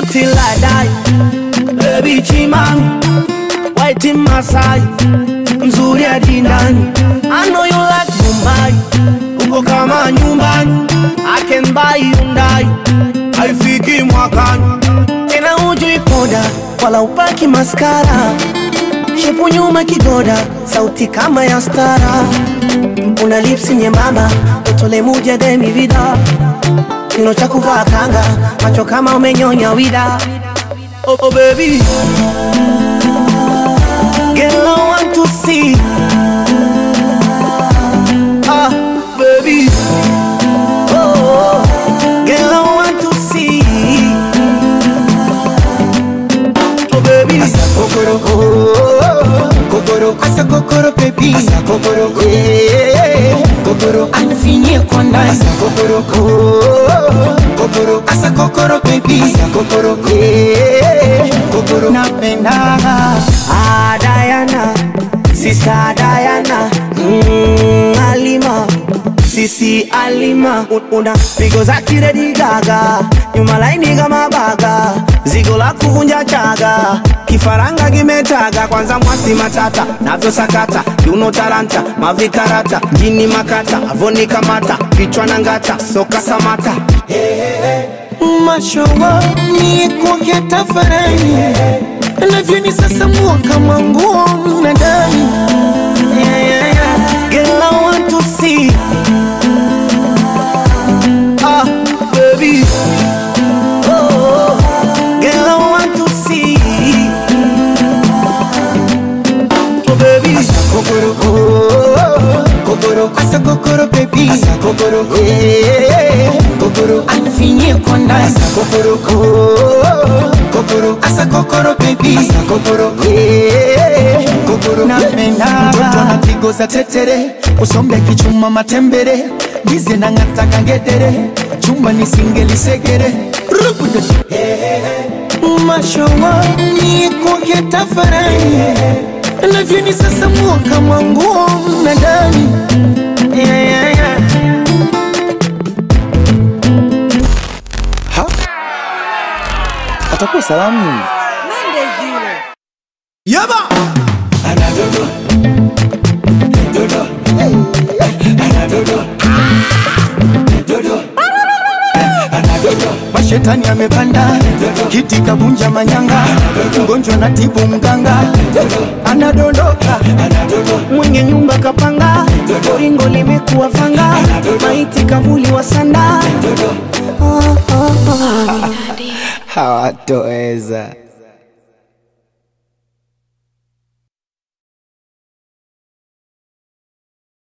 till I die. Baby chimami, white in Masai, mzuri hadi ndani. I know you like Mumbai, uko kama nyumbani. I can buy Hyundai, haifiki mwakani. Tena hujui poda, wala upaki maskara. Shepu nyuma kidoda, sauti kama ya stara. Una lipsi nyembamba, utole muja demi vida. Kino cha kuvaa kanga, macho kama umenyonya wida. Oh, oh baby, girl I want to see. Ah, baby, oh, girl I want to see. Oh baby, Asa kokoro oh, kokoro asa kokoro baby asa kokoro eh kokoro anifinyie kwa ndani asa kokoro oh, kokoro asa kokoro baby asa kokoro eh kokoro napenda ah Diana, sister Diana, mm, Alima. Sisi Alima Un- una pigo za kiredi gaga nyuma laini kama baga zigo la kuvunja chaga kifaranga kimetaga kwanza mwasi matata navyo sakata kiuno taranta mavikarata jini makata avoni kamata kichwa na ngata soka samata mashowa ni kuongea tafarani navyoni sasa mua kama nguo mnadani yeah, yeah, yeah. Girl, I want to see. Ah, baby. Oh, girl, I want to see. Oh, baby. kokoro oh, kokoro asa kokoro baby asa kokoro eh kokoro anifinyie kwa ndani asa kokoro oh, kokoro asa kokoro baby asa kokoro eh kokoro napenda mtoto na pigo za tetere usombe kichuma matembere gize na ngata kangedere chumba nisingelisekere rubude mashowa ni kuongea tafarani navyoni sasa mua kama nguo mnadani yeah, yeah, yeah. atakuwa salamu Yaba. mashetani amepanda kiti kabunja manyanga mgonjwa na tibu mganga anadondoka Mwenye nyumba kapanga, ringo limekuwa fanga, maiti kavuli wa sanda. Oh, oh, oh. hawatoweza